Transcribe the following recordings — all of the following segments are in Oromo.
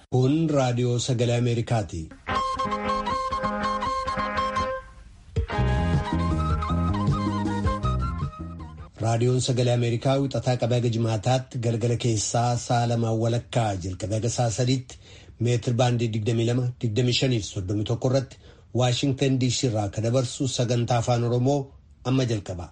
Kun raadiyoo sagalee Ameerikaati. Raadiyoon sagalee Ameerikaa wixataa qabee haga jimaataatti galgala keessaa sa'a lamaan walakkaa jalqabee haga sa'a sadiitti meetir baandii 22-25 irratti Waashingtan DC irraa kan dabarsu sagantaa afaan Oromoo amma jalqaba.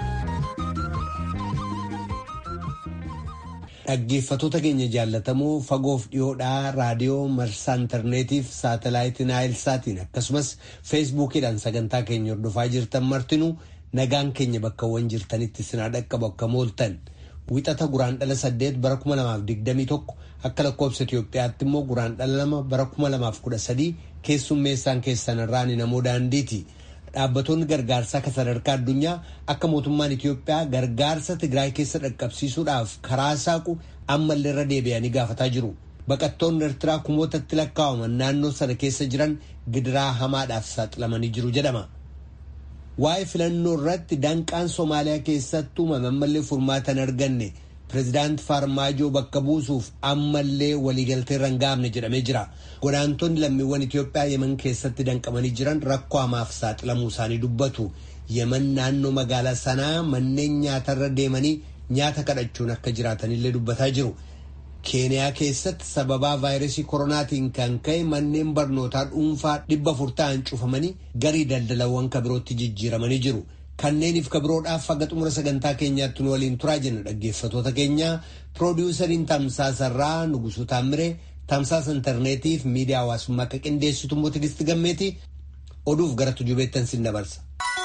Dhaggeeffattoota keenya jaallatamoo fagoof dhiyoodhaa raadiyoo marsaa intarneetiif saatalaayitii naayilsaatiin akkasumas feesbuukiidhaan sagantaa keenya hordofaa jirtan martinuu nagaan keenya bakkawwan jirtanitti sinaa dhaqqabu akka mooltan wixata guraan dhala saddeet bara kuma lamaaf digdamii tokko akka lakkoobsa Itoophiyaatti immoo guraan dhala lama bara kuma lamaaf kudha sadii keessummeessaan keessan irraan namoo daandiiti. Dhaabbattoonni gargaarsaa kan sadarkaa addunyaa akka mootummaan Itoophiyaa gargaarsa Tigraay keessa dhaqqabsiisuudhaaf karaa saaqu ammallee irra deebi'anii gaafataa jiru. Baqattoonni Eertiraa kumootatti lakkaa'aman naannoo sana keessa jiran gidiraa hamaadhaaf saaxilamanii jiru jedhama. Waa'ee filannoo irratti danqaan Somaaliyaa keessatti uumame ammallee furmaata hin arganne pireezidaanti Faarmaajoo bakka buusuuf ammallee waliigaltee irra hin gahamne jedhamee jira. Godaantonni lammiiwwan Itoophiyaa Yemen keessatti danqamanii jiran rakkoo hamaaf saaxilamuu isaanii dubbatu. Yemen naannoo magaalaa sanaa manneen nyaatarra deemanii nyaata kadhachuun akka jiraatanillee dubbataa jiru. Keeniyaa keessatti sababaa vaayirasii koronaatiin kan ka'e manneen barnootaa dhuunfaa dhibba afur ta'an cufamanii garii daldalawwan kabirootti jijjiiramanii jiru. Kanneeniif kabiroodhaaf haga xumura sagantaa keenyaatti nu waliin turaa jenna dhaggeeffatoota keenya piroodiwusariin tamsaasarraa Nugusuu Taamiree tamsaasa intarneetiif miidiyaa hawaasummaa akka qindeessitu immoo Tigisti Gammeeti oduuf gara tujubeettan sin dabarsa.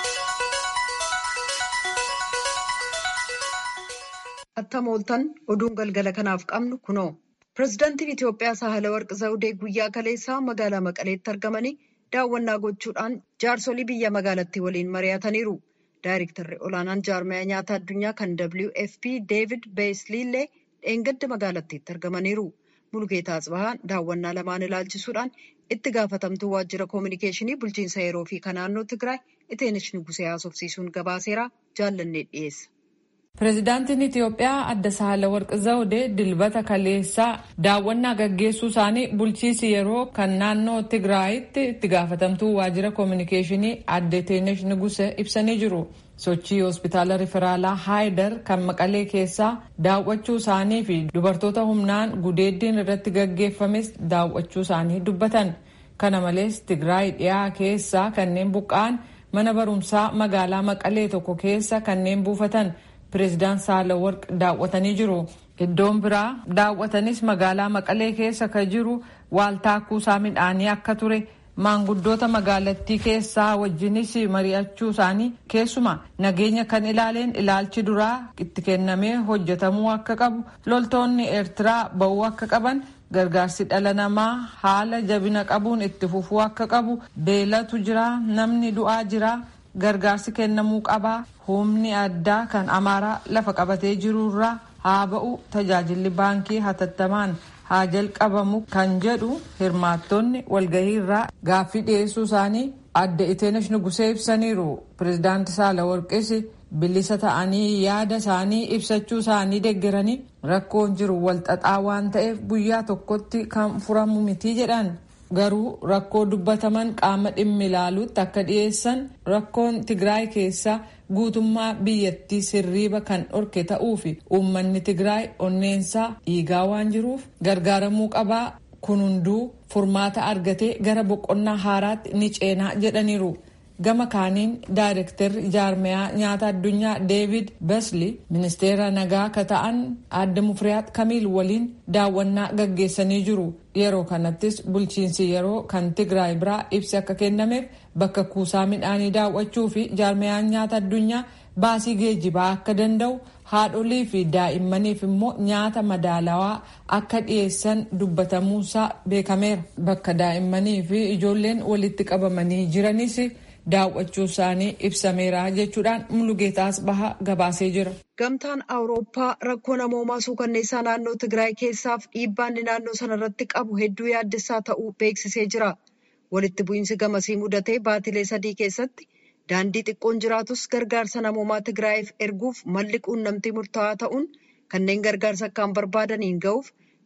Attam ooltan oduun galgala kanaaf qabnu kunoo. Pireezidaantiin Itoophiyaa Saahalawarqi Zawudee guyyaa kaleessaa magaalaa Maqaleetti argamanii daawwannaa gochuudhaan jaarsolii biyya magaalattii waliin mari'ataniiru. Daayirektarri olaanaan jaarmaya nyaata addunyaa kan WFP Deevid Beesliillee dheengadda magaalattiitti argamaniiru. Mulgeetaa Atsibahaa daawwannaa lamaan ilaalchisuudhaan itti gaafatamtuu waajjira koominikeeshinii bulchiinsa yeroo fi kan naannoo Tigraay Iteenesh Nugusee haasofsiisuun gabaaseeraa jaallannee dhiyeessa. Pireezidaantiin Itiyoophiyaa adda Saahalawarqi Zawudee dilbata kaleessaa daawwannaa gaggeessuu isaanii bulchiinsi yeroo kan naannoo Tigraayitti itti gaafatamtuu waajjira koominikeeshinii adde Iteenesh Nugusee ibsanii jiru. Sochii hospitaala riferaalaa Haayidar kan Maqalee keessaa daawwachuu isaanii fi dubartoota humnaan gudeeddiin irratti gaggeeffames daawwachuu isaanii dubbatan. Kana malees Tigraay dhiyaa keessaa kanneen buqqa'an mana barumsaa magaalaa Maqalee tokko keessa kanneen buufatan. Pireezidaan Saalawarq daawwatanii jiru. Iddoon biraa daawwatanis magaalaa Maqalee keessa kan jiru waaltaa kuusaa midhaanii akka ture maanguddoota magaalattii keessaa wajjinis mari'achuu isaanii keessumaa nageenya kan ilaaleen ilaalchi duraa itti kennamee hojjetamuu akka qabu loltoonni eertiraa ba'uu akka qaban gargaarsi dhala namaa haala jabina qabuun itti fufuu akka qabu beelatu jira namni du'aa jira. gargaarsi kennamuu qabaa humni addaa kan amaaraa lafa qabatee jirurraa haa ba'u tajaajilli baankii hatattamaan haa jalqabamu kan jedhu hirmaattonni walgahii irraa gaaffii dhiyeessuu isaanii adda iteenesh nugusee ibsaniiru pireezidaanti saalawarqis bilisa ta'anii yaada isaanii ibsachuu isaanii deeggaranii rakkoon jiru walxaxaa waan ta'eef guyyaa tokkotti kan furamu miti jedhan garuu rakkoo dubbataman qaama dhimmi ilaaluutti akka dhiyeessan rakkoon tigraay keessa guutummaa biyyattii sirriiba kan dhorke ta'uu fi uummanni tigraay onneensaa dhiigaa waan jiruuf gargaaramuu qabaa kun hunduu furmaata argatee gara boqonnaa haaraatti ni ceenaa jedhaniiru. gama kaaniin daayirektarri jaarmayaa nyaata addunyaa deevid besli ministeera nagaa ka ta'an adda mufriyaat kamiil waliin daawwannaa gaggeessanii jiru yeroo kanattis bulchiinsi yeroo kan tigraay biraa ibsi akka kennameef bakka kuusaa midhaanii daawwachuu fi jaarmayaan nyaata addunyaa baasii geejjibaa akka danda'u haadholii fi daa'immaniif immoo nyaata madaalawaa akka dhiyeessan dubbatamuusaa beekameera bakka daa'immanii fi ijoolleen walitti qabamanii jiranis. daawwachuu isaanii ibsameera jechuudhaan mulugeetaas baha gabaasee jira. Gamtaan Awurooppaa rakkoo namoomaa suukanneessaa naannoo Tigraay keessaaf dhiibbaan naannoo sanarratti qabu hedduu yaaddessaa ta'uu beeksisee jira. Walitti bu'iinsi gamasii mudatee baatilee sadii keessatti daandii xiqqoon jiraatus gargaarsa namoomaa Tigraayiif erguuf malli quunnamtii murtaa'aa ta'uun kanneen gargaarsa akkaan barbaadaniin ga'uuf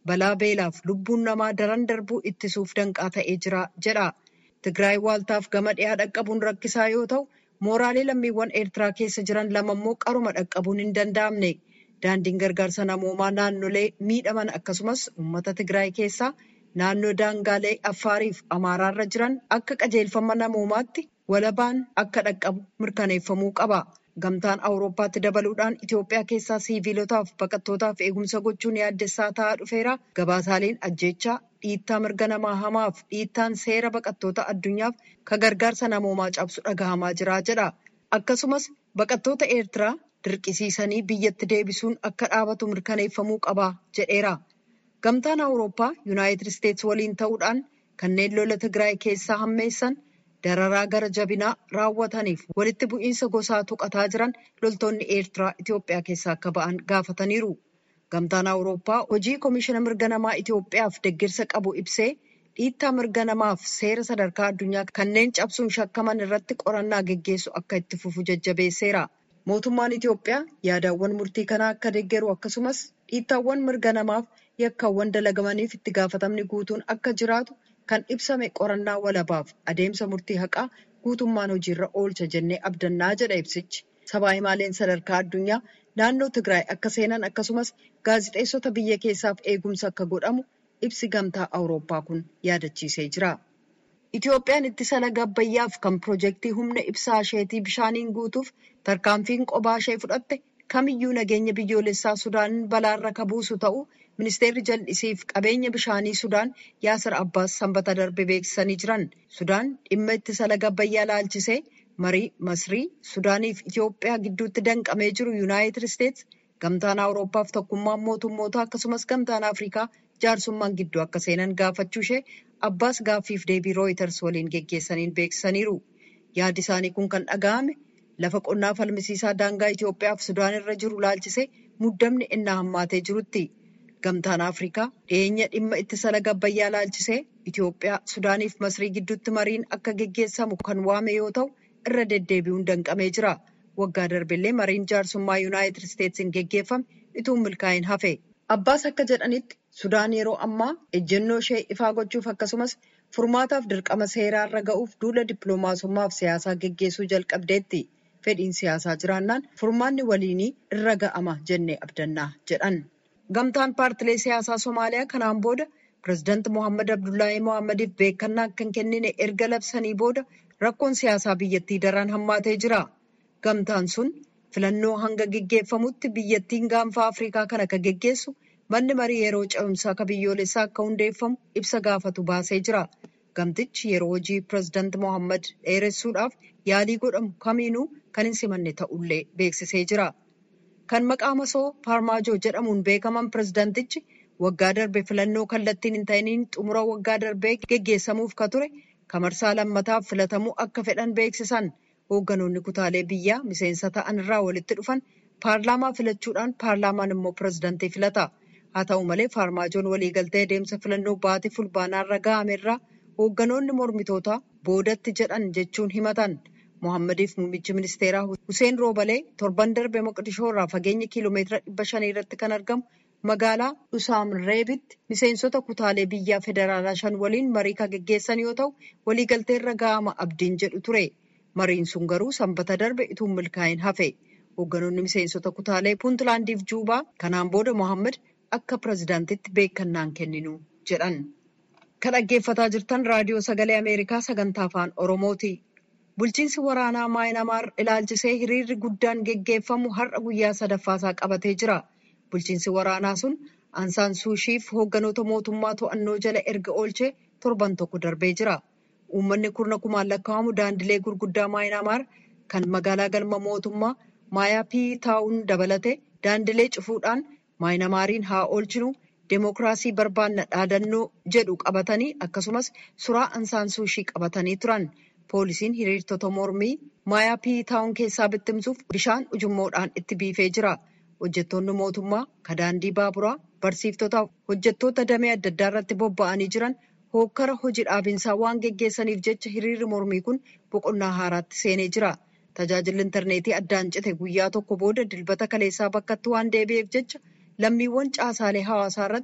balaa beelaaf lubbuun namaa daran darbuu ittisuuf danqaa ta'ee jira jedha. Tigraay waaltaaf gama dhiyaa dhaqqabuun rakkisaa yoo ta'u, mooraalee lammiiwwan Eertiraa keessa jiran lama immoo qaruma dhaqqabuun hin danda'amne. Daandiin gargaarsa namoomaa naannolee miidhaman akkasumas uummata Tigraay keessaa naannoo daangaalee Affaariif Amaaraarra jiran akka qajeelfama namoomaatti walabaan akka dhaqqabu mirkaneeffamuu qaba. Gamtaan Awurooppaatti dabaluudhaan Itoophiyaa keessaa siiviilotaaf baqattootaaf eegumsa gochuun yaaddessaa ta'aa dhufeera. Gabaasaaleen ajjechaa dhiittaa mirga namaa hamaaf dhiittaan seera baqattoota addunyaaf ka gargaarsa namoomaa cabsu dhagahamaa jira jedha. Akkasumas baqattoota Eertiraa dirqisiisanii biyyatti deebisuun akka dhaabatu mirkaneeffamuu qaba jedheera. Gamtaan Awurooppaa Yuunaayitid Isteets waliin ta'uudhaan kanneen lola Tigraay keessaa hammeessan dararaa gara jabinaa raawwataniif walitti bu'iinsa gosaa tuqataa jiran loltoonni Eertiraa Itoophiyaa keessaa akka ba'an gaafataniiru. Gamtaan Awurooppaa hojii Komishina Mirga Namaa Itoophiyaaf deeggarsa qabu ibsee dhiittaa mirga namaaf seera sadarkaa addunyaa kanneen cabsuun shakkaman irratti qorannaa geggeessu akka itti fufu jajjabeesseera. Mootummaan Itoophiyaa yaadawwan murtii kanaa akka deeggaru akkasumas dhiittaawwan mirga namaaf yakkaawwan dalagamaniif itti gaafatamni guutuun akka jiraatu kan ibsame qorannaa walabaaf adeemsa murtii haqaa guutummaan hojiirra oolcha jennee abdannaa jedha ibsichi. Sabaa himaaleen sadarkaa addunyaa naannoo Tigraay akka seenan akkasumas gaazixeessota biyya keessaaf eegumsa akka godhamu ibsi gamtaa Awurooppaa kun yaadachiisee jira. Itoophiyaan ittisa laga Abbayyaaf kan piroojeektii humna ibsaa isheetii bishaaniin guutuuf tarkaanfiin qophaa ishee fudhatte kamiyyuu nageenya biyyoolessaa Sudaanin balaarra ka buusu ta'uu ministeerri jal'isiif qabeenya bishaanii Sudaan Yaasir Abbaas sanbata darbe beeksisanii jiran. Sudaan dhimma ittisa laga Abbayyaa laalchisee marii Masrii Sudaaniif Itoophiyaa gidduutti danqamee jiru Yuunaayitid Isteets gamtaan Awurooppaaf tokkummaan mootummootaa akkasumas gamtaan Afrikaa jaarsummaan gidduu akka seenan gaafachuu ishee Abbaas gaaffiif deebii rooyiters waliin geggeessaniin beeksisaniiru. Yaaddi isaanii kun kan dhaga'ame lafa qonnaa falmisiisaa daangaa Itoophiyaaf Sudaan irra jiru laalchisee muddamni innaa hammaatee jirutti. Gamtaan Afrikaa dhiyeenya dhimma ittisa laga Abbayyaa laalchisee Itoophiyaa, Sudaaniif Masrii gidduutti mariin akka geggeessamu kan waame yoo ta'u irra deddeebi'uun danqamee jira. Waggaa darbillee mariin jaarsummaa Yuunaayitid Isteetsiin geggeeffame ituun milkaa'in hafe. Abbaas akka jedhanitti Sudaan yeroo ammaa ejjennoo ishee ifaa gochuuf akkasumas furmaataaf dirqama seeraarra ga'uuf duula dippiloomaasummaaf siyaasaa geggeessuu jalqabdeetti. Fedhiin siyaasaa jiraannaan furmaanni waliinii irra ga'ama jennee abdannaa jedhan. Gamtaan paartilee siyaasaa Somaaliyaa kanaan booda pireezidaanti Mohaammed Abdullaahii Mohaammeediif beekannaa akka hin kennine erga labsanii booda rakkoon siyaasaa biyyattii daran hammaatee jira. Gamtaan sun filannoo hanga geggeeffamutti biyyattiin gaanfa Afrikaa kana akka geggeessu manni marii yeroo ce'umsaa akka biyyoolessaa akka hundeeffamu ibsa gaafatu baasee jira. Gamtichi yeroo hojii pireezidaanti Mohaammed dheeressuudhaaf yaalii godhamu kamiinuu kan hin simanne ta'ullee beeksisee jira. Kan maqaa masoo Faarmaajoo jedhamuun beekaman pireezidaantichi waggaa darbe filannoo kallattiin hin ta'iniin xumura waggaa darbee geggeessamuuf ka ture kamarsaa lammataaf filatamuu akka fedhan beeksisan. Hoogganoonni kutaalee biyyaa miseensa ta'an irraa walitti dhufan paarlaamaa filachuudhaan paarlaamaan immoo pireezidaantii filata. Haa ta'u malee faarmaajoon waliigaltee adeemsa filannoo baatii fulbaanaarra ga'ame irraa hoogganoonni mormitootaa boodatti jedhan jechuun himatan. Mohammediif muummichi ministeeraa Hussein Roobalee torban darbe Moqdishoo irraa fageenya kiiloomeetira dhibba shanii irratti kan argamu magaalaa Dhusaam Reebitti miseensota kutaalee biyyaa federaalaa shan waliin marii kan geggeessan yoo ta'u waliigaltee irra ga'ama abdiin jedhu ture. Mariin sun garuu sanbata darbe ituun milkaa'in hafe. Hoogganoonni miseensota kutaalee Puuntlaandiif Juubaa kanaan booda Mohammed akka pireezidaantitti beekannaan kenninu jedhan. Kan dhaggeeffataa jirtan raadiyoo sagalee Ameerikaa sagantaa afaan Oromooti. Bulchiinsi waraanaa Maayinamaar ilaalchisee hiriirri guddaan geggeeffamu har'a guyyaa sadaffaasaa qabatee jira. Bulchiinsi waraanaa sun Ansaan Suushiif hoogganoota mootummaa to'annoo jala erga oolchee torban tokko darbee jira. Uummanni kurna kumaan lakkaa'amu daandilee gurguddaa Maayinamaar kan magaalaa galma mootummaa Maayaappii taa'uun dabalate daandilee cufuudhaan Maayinamaariin haa oolchinu deemokiraasii barbaanna dhaadannoo jedhu qabatanii akkasumas suraa Ansaan Suushii qabatanii turan. Poolisiin hiriirtota mormii Maayaappii taa'uun keessaa bittimsuuf bishaan ujummoodhaan itti biifee jira. Hojjettoonni mootummaa kadaandii baaburaa barsiiftotaaf hojjettoota damee adda addaa irratti bobba'anii jiran hookkara hojii dhaabinsaa waan geggeessaniif jecha hiriirri mormii kun boqonnaa haaraatti seenee jira. Tajaajilli intarneetii addaan cite guyyaa tokko booda dilbata kaleessaa bakkatti waan deebi'eef jecha lammiiwwan caasaalee hawaasaa irratti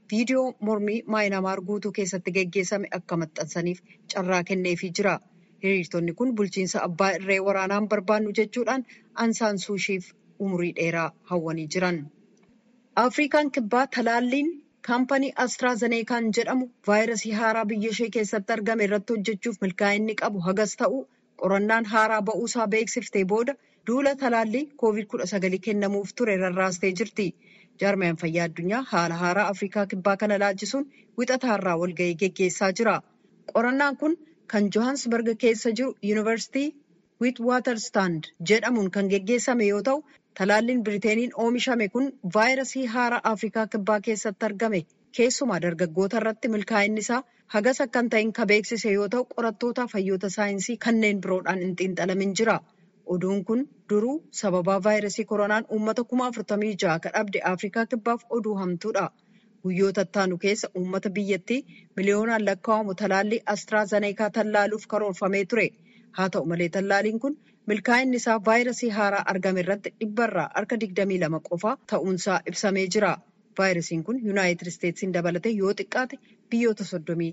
viidiyoo mormii maayinamaar guutuu keessatti geggeessame akka maxxansaniif carraa kenneefii jira. Hiriirtonni kun bulchiinsa abbaa irree waraanaan barbaannu jechuudhaan ansaan suushiif umurii dheeraa hawwanii jiran. Afrikaan kibbaa talaalliin kaampanii Astraazeneekaan jedhamu vaayirasii haaraa biyya ishee keessatti argame irratti hojjechuuf milkaa'inni qabu hagas ta'u qorannaan haaraa ba'uusaa beeksiftee booda duula talaallii COVID-19 kennamuuf ture rarraastee jirti. Jaarmiyaan fayyaa addunyaa haala haaraa Afrikaa kibbaa kana laalchisuun wixataarraa walgahii geggeessaa jira. Qorannaan kun kan Johannesburg keessa jiru yuunivarsiitii Witwatersrand jedhamuun kan geggeessame yoo ta'u, talaalliin Biriteeniin oomishame kun vaayirasii haaraa Afrikaa kibbaa keessatti argame keessumaa dargaggoota irratti milkaa'inni isaa hagas akka hin ta'in kan beeksise yoo ta'u, qorattoota fayyoota saayinsii kanneen biroodhaan hin xiinxalamin jira. Oduun kun duruu sababaa vaayirasii koronaan uummata kuma afurtamii ja'a kan dhabde Afrikaa kibbaaf oduu hamtuudha. Guyyoota ittaanu keessa uummata biyyattii miliyoonaan lakkaa'amu talaallii Astraazeneekaa tallaaluuf karoorfamee ture. Haa ta'u malee tallaalliin kun milkaa'inni isaa vaayirasii haaraa argame irratti dhibbarraa harka 22 qofa ta'uunsaa ibsamee jira. Vaayirasiin kun Yuunaayitid Isteetsiin dabalatee yoo xiqqaate biyyoota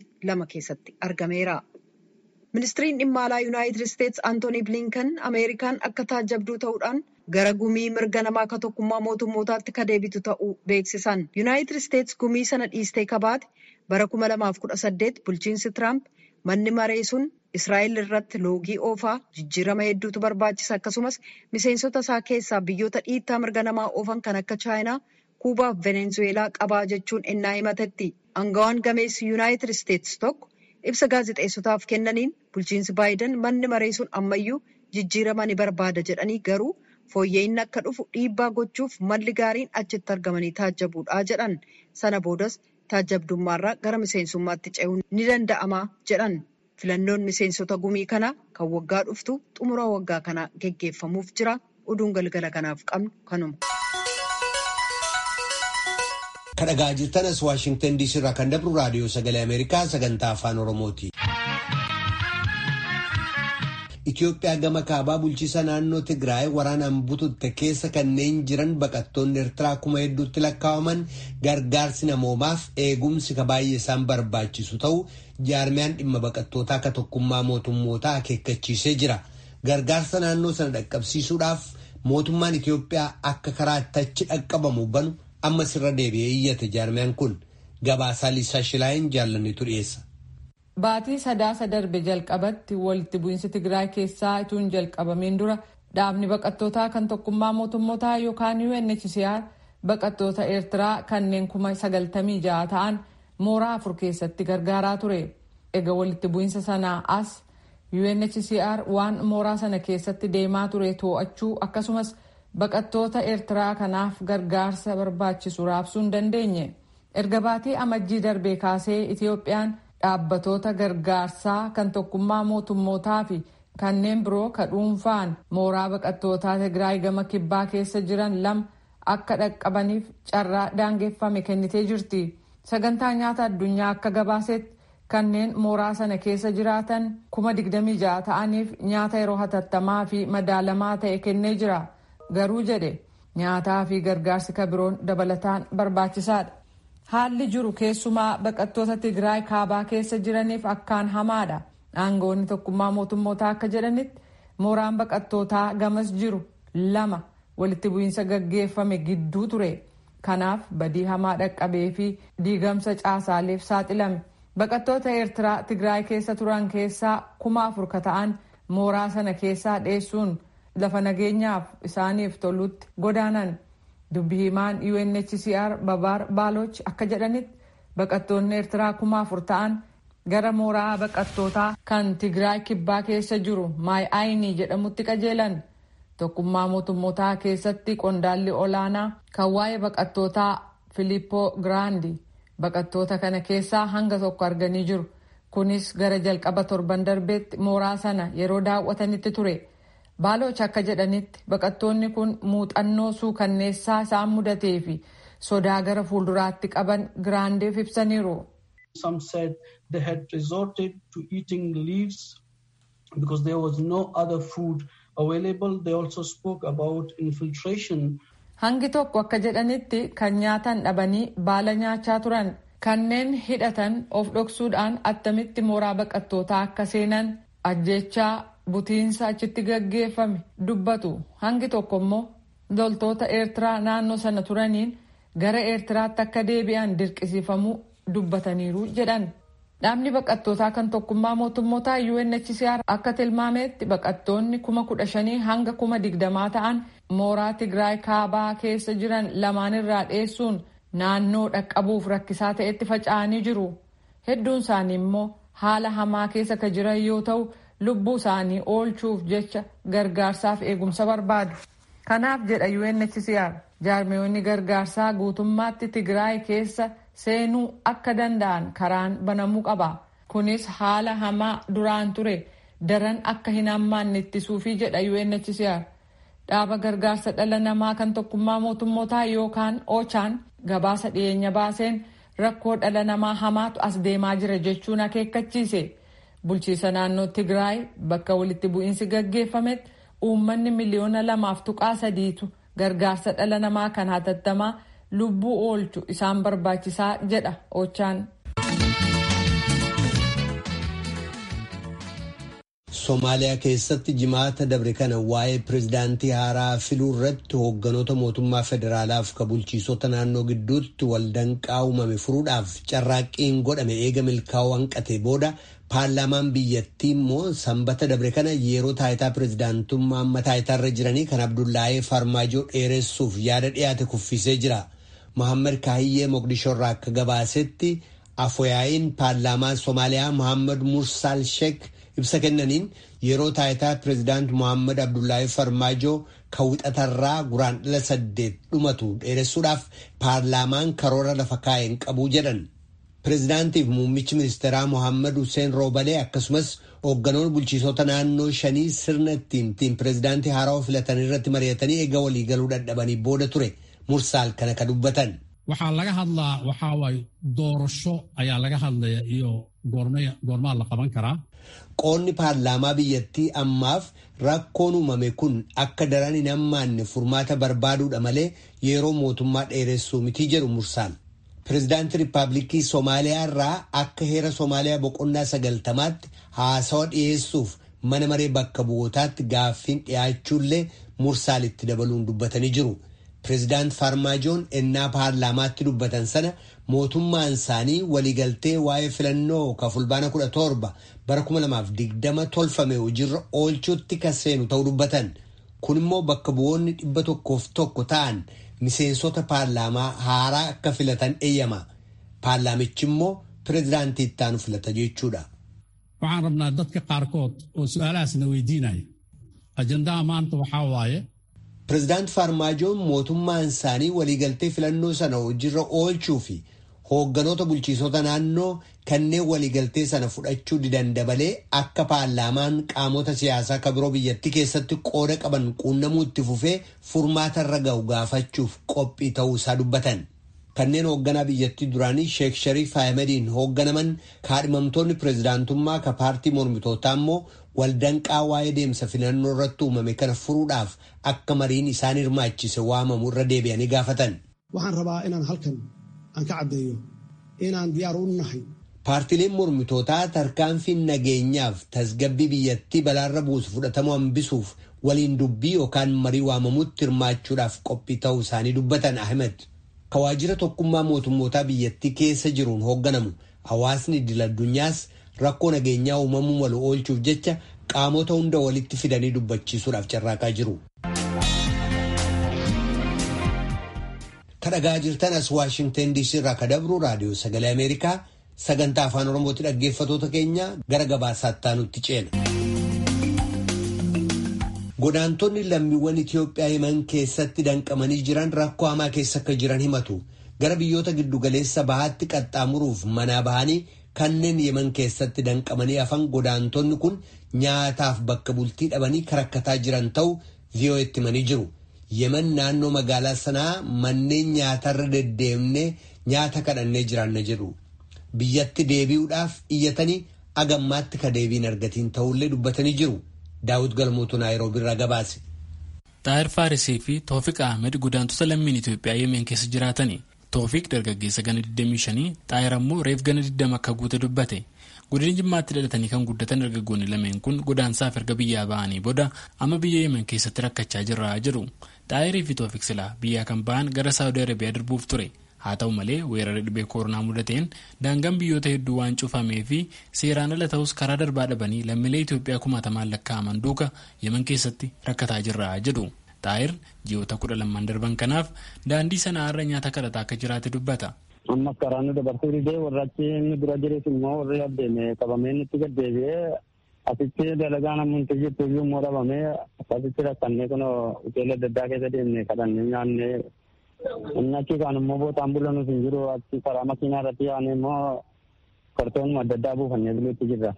32 keessatti argameera. Ministiriin dhimma alaa Yuunaayitid Isteets Antoonii Bilinkan Ameerikaan akka taajabduu ta'uudhaan gara gumii mirga namaa akka tokkummaa mootummootaatti ka deebitu ta'uu beeksisan. Yuunaayitid Isteets gumii sana dhiistee kabaate bara 2018 bulchiinsi Tiraamp manni maree sun Israa'el irratti loogii oofaa jijjiirama hedduutu barbaachisa akkasumas miseensota isaa keessaa biyyoota dhiittaa mirga namaa oofan kan akka Chaayinaa, Kuubaa fi Venezuweelaa qabaa jechuun ennaa himatetti. Angawaan gameessi Yuunaayitid Isteets tokko ibsa gaazexeessotaaf kennaniin bulchiinsi Baayiden manni maree sun ammayyuu jijjiirama ni barbaada jedhanii garuu fooyya'inni akka dhufu dhiibbaa gochuuf malli gaariin achitti argamanii taajjabuudha jedhan. Sana boodas taajjabdummaarraa gara miseensummaatti ce'uun ni danda'ama jedhan. Filannoon miseensota gumii kanaa kan waggaa dhuftu xumura waggaa kanaa geggeeffamuuf jira. Oduun galgala kanaaf qabnu kanuma. Kadhagaa jirtanas Waashingtan DC irraa kan dabru raadiyoo sagalee Ameerikaa sagantaa afaan Oromooti. Itoophiyaa gama kaabaa bulchiisa naannoo Tigraay waraanaan bututte keessa kanneen jiran baqattoonni Eertiraa kuma hedduutti lakkaa'aman gargaarsi namoomaaf eegumsi ka baay'ee isaan barbaachisu ta'u jaarmiyaan dhimma baqattootaa akka tokkummaa mootummootaa akeekkachiisee jira. Gargaarsa naannoo sana dhaqqabsiisuudhaaf mootummaan Itoophiyaa akka karaa achi dhaqqabamu banu ammas irra deebi'ee iyyate jaarmiyaan kun gabaasaa Liisaa Shilaayin jaallannitu dhiyeessa. Baatii sadaasa darbe jalqabatti walitti bu'iinsi Tigraay keessaa ituun jalqabamiin dura dhaabni baqattootaa kan tokkummaa mootummootaa yookaan UNHCR baqattoota Eertiraa kanneen kuma sagaltamii ja'a ta'an mooraa afur keessatti gargaaraa ture. Egaa walitti bu'iinsa sanaa as UNHCR waan mooraa sana keessatti deemaa ture to'achuu akkasumas baqattoota Eertiraa kanaaf gargaarsa barbaachisu raabsuu hin dandeenye. Erga baatii amajjii darbee kaasee Itiyoophiyaan dhaabbatoota gargaarsaa kan tokkummaa mootummootaa fi kanneen biroo ka dhuunfaan mooraa baqattootaa Tigraay gama kibbaa keessa jiran lama akka dhaqqabaniif carraa daangeffame kennitee jirti. Sagantaa nyaata addunyaa akka gabaasetti kanneen mooraa sana keessa jiraatan kuma digdamii ja'a ta'aniif nyaata yeroo hatattamaa fi madaalamaa ta'e kennee jira. Garuu jedhe nyaataa fi gargaarsi ka biroon dabalataan barbaachisaadha. Haalli jiru keessumaa baqattoota Tigraay kaabaa keessa jiraniif akkaan hamaadha. Aangoonni tokkummaa mootummootaa akka jedhanitti mooraan baqattootaa gamas jiru lama walitti bu'iinsa gaggeeffame gidduu ture. Kanaaf badii hamaa dhaqqabee fi diigamsa caasaaleef saaxilame. Baqattoota Eertiraa Tigraay keessa turan keessaa kuma afur ka ta'an mooraa sana keessaa dheessuun lafa nageenyaaf isaaniif tolutti godaanan. Dubbi himaan UNHCR Babaar Baaloch akka jedhanitti baqattoonni Eertiraa kuma afur ta'an gara mooraa baqattootaa kan Tigraay kibbaa keessa jiru Maay Ayinii jedhamutti qajeelan. Tokkummaa mootummootaa keessatti qondaalli olaanaa kan waa'ee baqattootaa Filippoo Giraandi baqattoota kana keessaa hanga tokko arganii jiru. Kunis gara jalqaba torban darbeetti mooraa sana yeroo daawwatanitti ture. Baaloch akka jedhanitti baqattoonni kun muuxannoo suukanneessaa isaan mudatee fi sodaa gara fuulduraatti qaban giraandeef ibsaniiru. Some said they had resorted to eating leaves because there was no other food available. They also spoke about infiltration. Hangi tokko akka jedhanitti kan nyaatan dhabanii baala nyaachaa turan kanneen hidhatan of dhoksuudhaan attamitti mooraa baqattootaa akka seenan ajjechaa butiinsa achitti gaggeeffame dubbatu hangi tokko immoo loltoota eertiraa naannoo sana turaniin gara eertiraatti akka deebi'an dirqisiifamuu dubbataniiru jedhan. Dhaabni baqattootaa kan tokkummaa mootummootaa UNHCR akka tilmaametti baqattoonni kuma kudha shanii hanga kuma digdamaa ta'an mooraa Tigraay kaabaa keessa jiran lamaanirraa dheessuun naannoo dhaqqabuuf rakkisaa ta'etti faca'anii jiru. Hedduun isaanii immoo haala hamaa keessa ka jiran yoo ta'u lubbuu isaanii oolchuuf jecha gargaarsaaf eegumsa barbaadu. Kanaaf jedha UNHCR jaarmiyoonni gargaarsaa guutummaatti Tigraay keessa seenuu akka danda'an karaan banamuu qaba. Kunis haala hamaa duraan ture daran akka hin hammaanne ittisuufi jedha UNHCR. Dhaaba gargaarsa dhala namaa kan tokkummaa mootummootaa yookaan OCHAN gabaasa dhiyeenya baaseen rakkoo dhala namaa hamaatu as deemaa jira jechuun akeekkachiise. Bulchiisa naannoo Tigraay bakka walitti bu'iinsi gaggeeffametti uummanni miliyoona lamaaf tuqaa sadiitu gargaarsa dhala namaa kan hatattamaa lubbuu oolchu isaan barbaachisaa jedha ochaan. Somaaliyaa keessatti jimaata dabre kana waa'ee pirezidaantii haaraa filuu irratti hoogganoota mootummaa federaalaaf ka bulchiisota naannoo gidduutti waldanqaa uumame furuudhaaf carraaqqiin godhame eega milkaa'uu hanqate booda paarlaamaan biyyattii immoo sanbata dabre kana yeroo taayitaa pirezidaantummaa amma taayitaarra jiranii kan abdullaahee farmaajoo dheeressuuf yaada dhiyaate kuffisee jira. Mohaammed Kaahiyyee Moqdishoo irraa akka gabaasetti afooyaa'iin paarlaamaa Somaaliyaa Mohaammed Mursaal Sheek ibsa kennaniin yeroo taayitaa pirezidaant Mohaammed Abdullaahee Farmaajoo kan wixatarraa guraandhala saddeet dhumatu dheeressuudhaaf paarlaamaan karoora lafa kaa'een qabu jedhan. Pirezidaantiif muummichi ministeeraa Mohaammed Hussein Roobalee akkasumas hoogganoonni bulchiisota naannoo shanii sirna ittiin ittiin pirezidaantii haarawaa filatan irratti mari'atanii eega waliigaluu dadhabanii booda ture. Mursaal kana ka dubbatan. Waxaa laga hadlaa waxaa waaye doorasho ayaa laga hadlaya iyo goormaa la qaban karaa. Qoonni paarlaamaa biyyattii ammaaf rakkoon uumame kun akka daran hin hammaanne furmaata barbaaduudha malee yeroo mootummaa dheeressuu mitii jedhu Mursaal. Pireezidaantii Riippaabilikii Somaaliyaa irraa akka heera Somaaliyaa boqonnaa sagaltamaatti haasawa dhiyeessuuf mana maree bakka bu'ootaatti gaaffiin dhiyaachuullee Mursaalitti dabaluun dubbatanii jiru. Pireezidaant Farmaajoon ennaa paarlaamaatti dubbatan sana mootummaan isaanii waliigaltee waa'ee filannoo ka fulbaana kudha torba bara kuma lamaaf digdama tolfame hojiirra oolchuutti kan seenu ta'uu dubbatan. Kun immoo bakka bu'oonni dhibba tokkoof tokko ta'an miseensota paarlaamaa haaraa akka filatan eeyyama. Paarlaamichi immoo pireezidaantii ittaanu filata jechuudha. Waxaan rabnaa dadka qaarkood oo su'aalahaasna weydiinaya. Ajandaa maanta waxaa waaye. Pireezidaant Farmaajoon mootummaan isaanii waliigaltee filannoo sana hojiirra oolchuu fi hoogganoota bulchiisota naannoo kanneen waliigaltee sana fudhachuu didan dabalee akka paarlaamaan qaamota siyaasaa ka biroo biyyattii keessatti qooda qaban quunnamuu itti fufee furmaata irra ga'u gaafachuuf qophii ta'uu isaa dubbatan. Kanneen hoogganaa biyyattii duraanii Sheek Shariif Ahmediin hoogganaman kaadhimamtoonni pireezidaantummaa ka paartii mormitootaa immoo waldanqaa waa'ee deemsa filannoo irratti uumame kana furuudhaaf akka mariin isaan hirmaachise waamamu irra deebi'anii gaafatan. Waxaan rabaa inaan halkan aan ka caddeeyo inaan diyaar u nahay. Paartileen mormitootaa tarkaanfiin nageenyaaf tasgabbii biyyattii balaarra buusu fudhatamuu hambisuuf waliin dubbii yookaan marii waamamutti hirmaachuudhaaf qophii ta'uu isaanii dubbatan Ahmed. Ka waajjira tokkummaa mootummootaa biyyattii keessa jiruun hoogganamu hawaasni idil addunyaas rakkoo nageenyaa uumamuu malu oolchuuf jecha qaamota hunda walitti fidanii dubbachiisuudhaaf carraaqaa jiru. Kadhagaa jirtan as Waashingtan DC irraa ka dabru raadiyoo sagalee Ameerikaa sagantaa afaan Oromootti dhaggeeffatoota keenya gara gabaasaatti aanutti ceena. Godaantonni lammiiwwan Itoophiyaa himan keessatti danqamanii jiran rakkoo hamaa keessa akka jiran himatu. Gara biyyoota giddugaleessa bahaatti qaxxaamuruuf manaa bahanii kanneen yeman keessatti danqamanii hafan godaantonni kun nyaataaf bakka bultii dhabanii karakkataa jiran ta'u vi'oo'etti himanii jiru. Yemen naannoo magaalaa sanaa manneen nyaatarra deddeemnee nyaata kadhannee jiraanna jedhu. Biyyatti deebi'uudhaaf iyyatanii agammaatti ka deebiin argatiin ta'ullee dubbatanii jiru. Daawit Galmootu Naayiroobii irraa gabaase. Xaayir Faarisii fi Toofiq Ahmed godaantota lammiin Itoophiyaa Yemeen keessa jiraatani. Toofiq dargaggeessa gana 25 xaayir ammoo reef gana 20 akka guute dubbate. Godina Jimmaatti dhalatanii kan guddatan dargaggoonni lameen kun godaansaaf erga biyyaa ba'anii booda amma biyya Yemen keessatti rakkachaa jirra jedhu. Xaayirii fi Toofiq silaa biyyaa kan ba'an gara Saawudii Arabiyaa darbuuf ture. Haa ta'u malee weerara dhibee koronaa mudateen daangaan biyyoota hedduu waan cufamee fi seeraan ala ta'us karaa darbaa dhabanii lammiilee Itoophiyaa kumaatamaan lakkaa'aman duuka Yemen keessatti rakkataa jirra jedhu. Xaayir ji'oota kudha lamaan darban kanaaf daandii sana irra nyaata kadhataa akka jiraate dubbata. Amma karaa nu dabarsuu didee warra achi inni dura jirees immoo warri abdeeme qabamee nutti gaddeebi'ee asitti dalagaa namoonni jirtu iyyuu immoo dhabamee akkasitti rakkannee kun hoteela adda addaa keessa deemnee kadhannee nyaannee inni achi kaan immoo bootaan bulanus hin jiru achi karaa makiinaa irratti yaa'anii immoo kartoonuma adda addaa buufannee buluutti jirra.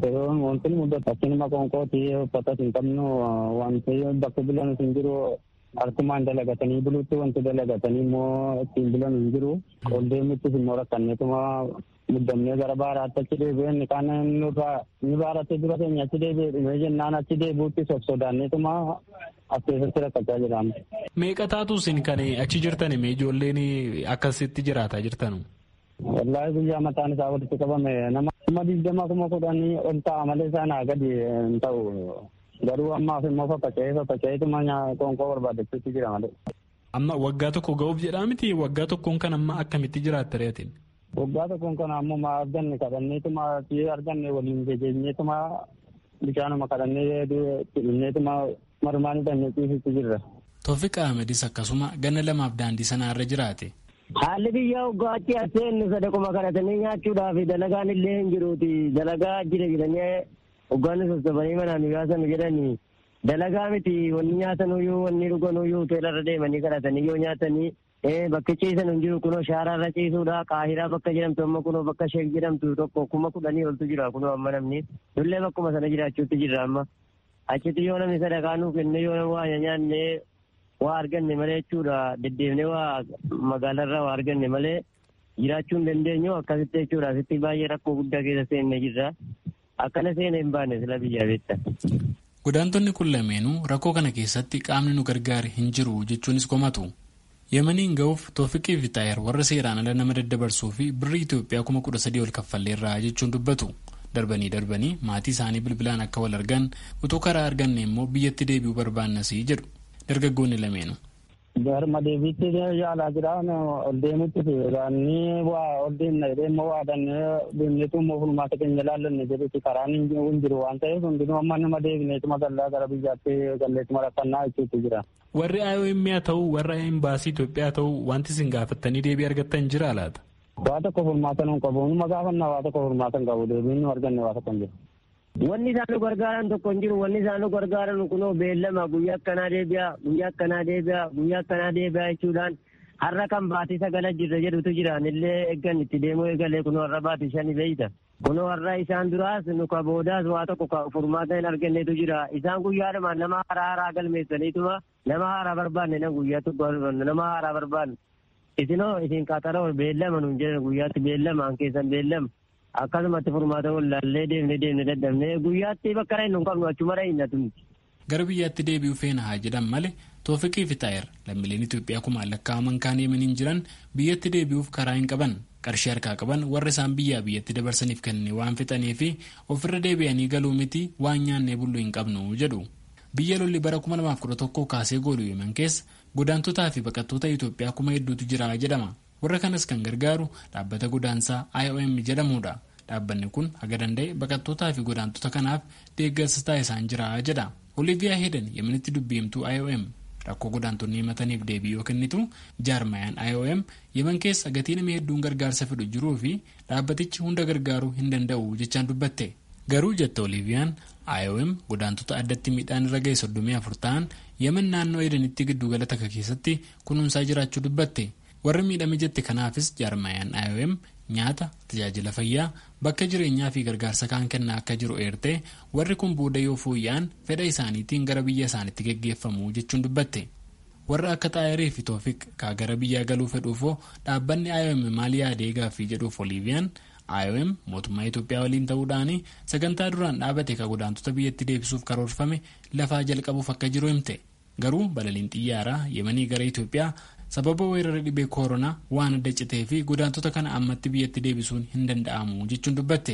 Wanti mudatu akkinuma qoonqooti uffatas hin qabnu wanti bakka bulanus hin jiru harkumaan dalagatanii buluutti wanti dalagatanii immoo ittiin bulan hin jiru. Ol deemuttis immoo rakkanneetuma muddamnee gara baaraatti achi deebi'ee inni kaan inni baaraatti dura keenya achi deebi'ee dhumee jennaan achi deebi'utti sosodaanneetuma as keessatti rakkachaa jiraam. Meeqa taatu isin kan achi jirtan mee ijoolleen akkasitti jiraataa jirtanu? Wallaahi guyyaa mataan isaa walitti qabame nama kuma digdama kuma kudhanii ol ta'a malee isaanaa gadi hin ta'u. Garuu ammaaf immoo faffaca'ee faffaca'eetuma qoonqoo barbaadachuutti jira malee. Amma waggaa tokko ga'uuf jedhaa miti waggaa tokkoon kan amma akkamitti jiraatta reetin? Waggaa tokkoon kan ammoo maa arganne kadhanneetuma fi arganne waliin jejeenyeetuma bishaanuma kadhannee dhimneetuma marmaan hidhannee ciisitti jirra. Toofiq Ahmedis akkasuma ganna lamaaf daandii sanaa irra jiraate. Haalli biyya waggaatti aseen sadaquma kadhatanii nyaachuudhaaf dalagaan illee hin jiruuti. Dalagaa jira jedhanii waggaan sossobanii manaan yaasan jedhanii dalagaa miti wanni nyaatan uyyuu wanni dhugan uyyuu hoteelarra deemanii kadhatanii yoo nyaatanii bakka ciisan hin jiru kunoo shaaraarra ciisuudha qaahiraa bakka jedhamtu amma kunoo bakka sheek jedhamtu tokko kuma kudhanii oltu jira kunoo amma namni dullee bakkuma sana jiraachuutti jirra amma achitti yoo namni sadaqaa nuu kenne yoo nama waa nyaanne waa arganne malee jechuudha deddeebnee waa magaalarraa waa arganne malee jiraachuu hin dandeenyu akkasitti jechuudha asitti baay'ee rakkoo guddaa keessa seenne jirra akkana seene hin baane sila biyyaa beekta. Godaantonni kun lameenuu rakkoo kana keessatti qaamni nu gargaare hin jiru jechuunis komatu. Yemaniin ga'uuf Toofiqii fi Xaayir warra seeraan ala nama daddabarsuu fi birrii Itoophiyaa kuma kudha sadii ol kaffalleerraa jechuun dubbatu. Darbanii darbanii maatii isaanii bilbilaan akka wal argan utuu karaa arganne immoo biyyatti deebi'uu barbaannasii jedhu dargaggoonni lameenu. Garma deebiitti yaalaa jiraan ol deemutti ni waa ol deemna jedhee immoo waadannee deemneetu immoo fulmaata keenya ilaallanne jedhutti karaan hin jiru waan ta'eef hundinuu amma nama deebineetuma gallaa gara biyyaatti galleetuma rakkannaa jechuutti jira. Warri IOM haa ta'u warra imbaasii Itoophiyaa haa ta'u wanti isin gaafattanii deebii argattan jira laata? Waa tokko furmaata nu qabu. Numa gaafannaa waa tokko furmaata hin qabu. Deebiin nu arganne waa tokko hin jiru. Wanni isaan nu gargaaran tokko hin jiru. Wanni isaan nu gargaaran kunoo beellama guyyaa akkanaa deebi'a, guyyaa akkanaa deebi'a, guyyaa akkanaa deebi'a jechuudhaan har'a kan baatii sagala jirra jedhutu jiraan illee eeggan itti deemuu eegalee kunoo har'a baatii shani beeyta. Kunoo har'a isaan duraas nu ka boodaas waa tokko furmaata hin arganneetu jira. Isaan guyyaadhuma nama haaraa haaraa galmeessaniituma nama haaraa barbaanne na guyyaa tokko nama haaraa barbaanne. Isinoo isin qaxaroo beellama nuun jedhan guyyaatti beellama an keessan beellama. akkasumatti furmaata wallaallee deemnee deemnee dadhabnee guyyaatti bakka hin qabnu achuma dhahinnatu miti. Gara biyyaatti deebi'uu feena haa jedhan malee Toofiqii fi Xaayir lammiileen Itoophiyaa kumaan lakkaa'aman kaan Yemeniin jiran biyyatti deebi'uuf karaa hin qaban qarshii harkaa qaban warra isaan biyyaa biyyatti dabarsaniif kennee waan fixanii fi ofirra deebi'anii galuu miti waan nyaannee bulluu hin qabnu jedhu. Biyya lolli bara 2011 kaasee gooluu Yemen keessa godaantotaa fi baqattoota Itoophiyaa kuma hedduutu jira jedhama. Warra kanas kan gargaaru dhaabbata godaansaa IOM jedhamudha. Dhaabbanni kun haga danda'e baqattootaa fi godaantota kanaaf deeggarsa taasisaan jira jedha. Oliviyaa Heeden Yemenitti dubbiimtuu IOM rakkoo godaantonni himataniif deebii yoo kennitu jaarmayaan IOM Yemen keessa gatii nama hedduun gargaarsa fedhu jiruu fi dhaabbatichi hunda gargaaruu hin danda'u jechaan dubbatte. Garuu jette Oliviyaan IOM godaantota addatti miidhaan irra ga'e soddomii afur ta'an Yemen naannoo Edenitti giddugala takka keessatti kunuunsaa jiraachuu dubbatte. warri miidhame jette kanaafis jaarmayaan IOM nyaata tajaajila fayyaa bakka jireenyaa fi gargaarsa kaan kennaa akka jiru eertee warri kun booda yoo fooyya'an fedha isaaniitiin gara biyya isaaniitti geggeeffamu jechuun dubbatte. warra akka xaayirii fi toofiq kaa gara biyyaa galuu fedhuufoo dhaabbanni IOM maal yaadee gaaffii jedhuuf Oliviyaan IOM mootummaa Itoophiyaa waliin ta'uudhaan sagantaa duraan dhaabate ka godaantota biyyatti deebisuuf karoorfame lafaa jalqabuuf akka jiru himte. garuu balaliin xiyyaaraa yemanii gara Itoophiyaa sababa weerara dhibee kooronaa waan adda citee fi godaantota kana ammatti biyyatti deebisuun hin danda'amu jechuun dubbatte.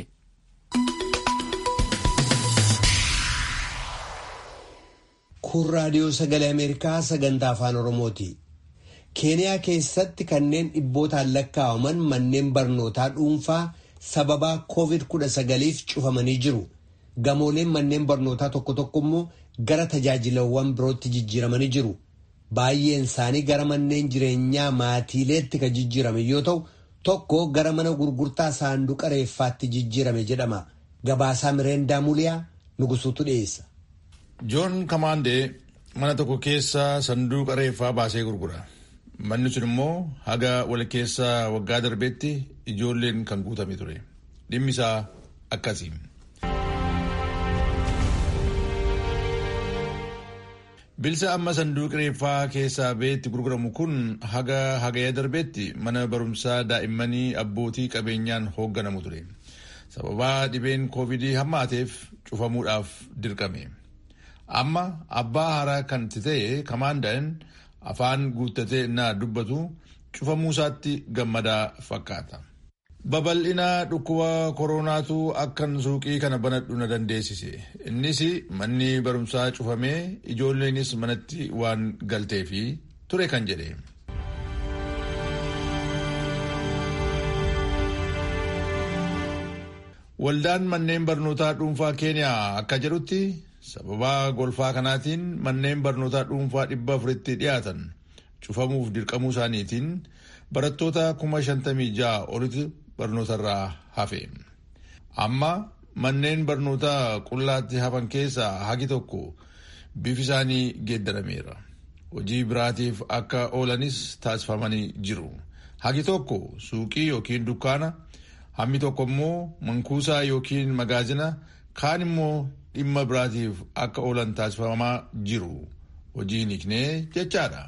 kun raadiyoo sagalee ameerikaa sagantaa afaan oromooti keeniyaa keessatti kanneen dhibbootaan lakkaa'aman manneen barnootaa dhuunfaa sababaa covid 19f cufamanii jiru gamooleen manneen barnootaa tokko tokko immoo gara tajaajilawwan birootti jijjiiramanii jiru baay'een isaanii gara manneen jireenyaa maatiileetti kan jijjiirame yoo ta'u tokko gara mana gurgurtaa saanduqa reeffaatti jijjiirame jedhama gabaasaa mireendaa muliyaa nugusuutu dhiyeessa. joon kamaandee mana tokko keessa sanduuqa reeffaa baasee gurgura manni sun immoo haga wal keessa waggaa darbeetti ijoolleen kan guutame ture dhimmi isaa akkasii. bilisa amma sanduuqa reeffaa keessaa beetti gurguramu kun haga hagaya darbeetti mana barumsaa daa'immanii abbootii qabeenyaan hoogganamu ture sababaa dhibeen koovidii hammaateef cufamuudhaaf dirqame. amma abbaa haaraa kan ta'e kamaandaan afaan guuttatee innaa dubbatu cufamuu isaatti gammadaa fakkaata. babal'ina dhukkuba koronaatu akkan suuqii kana banadhu na dandeessise innis manni barumsaa cufamee ijoolleenis manatti waan galteefi ture kan jedhe. waldaan manneen barnootaa dhuunfaa keeniyaa akka jedhutti sababaa golfaa kanaatiin manneen barnootaa dhuunfaa dhibba afuritti dhiyaatan cufamuuf dirqamuu isaaniitiin barattoota kuma shantamii ja'a olitti barnootarraa hafe. Amma manneen barnootaa qullaatti hafan keessaa hagi tokko bifi isaanii geeddarameera. Hojii biraatiif akka oolanis taasifamanii jiru. Hagi tokko suuqii yookiin dukkaana, hammi tokko immoo mankuusaa yookiin magaazina, kaan immoo dhimma biraatiif akka oolan taasifamaa jiru. Hojii hiiknee jechaadha.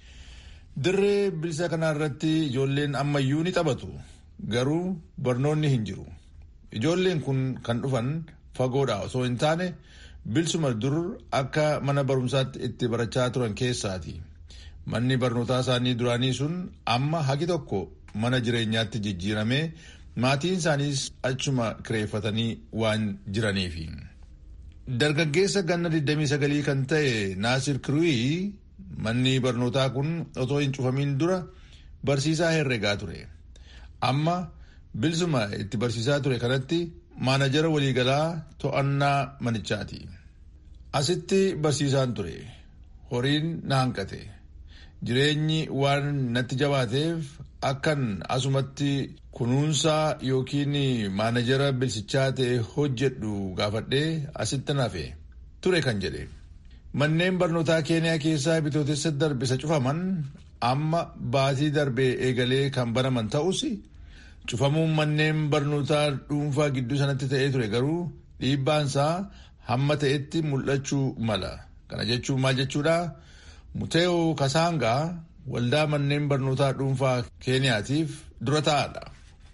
Dirree bilisa kanarratti ijoolleen ammayyuu ni taphatu. Garuu barnoonni hin jiru. Ijoolleen kun kan dhufan fagoodha osoo hin taane bilisuma dur akka mana barumsaatti itti barachaa turan keessaati. Manni barnootaa isaanii duraanii sun amma hagi tokko mana jireenyaatti jijjiiramee maatiin isaaniis achuma kireeffatanii waan jiraniifi. Dargaggeessa ganna 29 kan ta'e Naasir Kiruyi manni barnootaa kun otoo hin cufamin dura barsiisaa herregaa ture. Amma bilisuma itti barsiisaa ture kanatti maanajara waliigalaa to'annaa manichaati. Asitti barsiisaan ture. Horiin na hanqate. Jireenyi waan natti jabaateef akkan asumatti kunuunsaa yookiin maanajara bilisichaa ta'e hojjedhu gaafadhee asitti nafe ture kan jedhe. Manneen barnootaa keeniyaa keessaa bitootessa darbe isa cufaman amma baatii darbee eegalee kan banaman ta'us cufamuun manneen barnootaa dhuunfaa gidduu sanatti ta'ee ture garuu dhiibbaansaa hamma ta'etti mul'achuu mala. Kana jechuun maal jechuudha? Muteeo Kasaangaa waldaa manneen barnootaa dhuunfaa keeniyaatiif dura ta'aadha.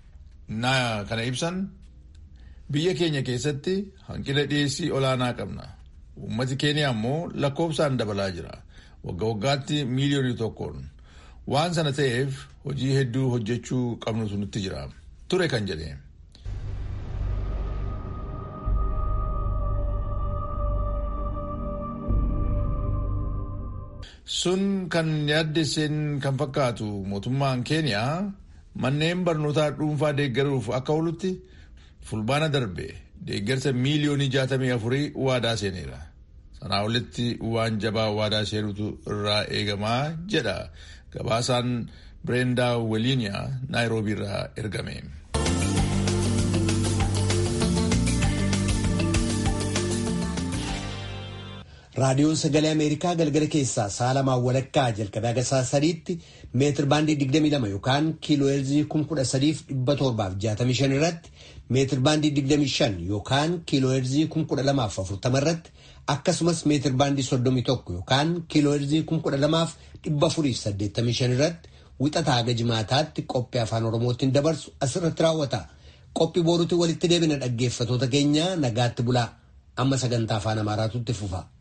Na kana ibsan biyya keenya keessatti hanqina dhiyeessii olaanaa qabna. Uummati keeniyaa immoo lakkoofsaan dabalaa jira. Wagga waggaatti miiliyoonii tokkoon. Waan sana ta'eef hojii hedduu hojjechuu qabnutu nutti jira. Ture kan jedhe. Sun kan yaaddesseen kan fakkaatu mootummaan keeniyaa manneen barnootaa dhuunfaa deeggaruuf akka oolutti fulbaana darbe deeggarsa miiliyoonii jaatamii afurii waadaa seeneera. Sanaa olitti waan jabaa waadaa seenutu irraa eegamaa jedha gabaasaan Bireendaa Weliiniyaa Naayiroobii irraa ergame. raadiyoon sagalee ameerikaa galgala keessaa sa'a lamaan walakkaa jalqabee haga sa'a sadiitti meetir baandii 22 yookaan kiiloo heerzii 13765 irratti meetir baandii 25 yookaan kiiloo heerzii 12040 irratti akkasumas meetir baandii 31 yookaan kiiloo heerzii 12485 irratti wixataa haga jimaataatti qophii afaan oromootiin dabarsu asirratti raawwata qophii booruutti walitti deebina dhaggeeffatoota keenya nagaatti bulaa amma sagantaa afaan amaaraatutti fufa.